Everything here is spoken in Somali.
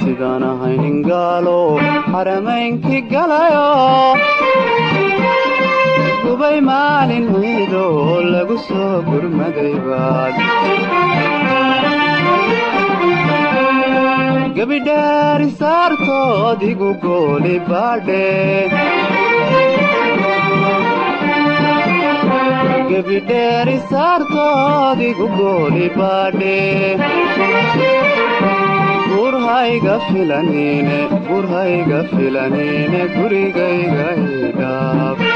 sidaan ahaynin gaalo xaramaynkii galayo gubay maalin ciido lagu soo gurmaday baad gebidhaari saartood igu gooli baadhe gebidheeri saartood igu gooli baadhe gurhayga filanine gurhayga filanine gurigayga idhaab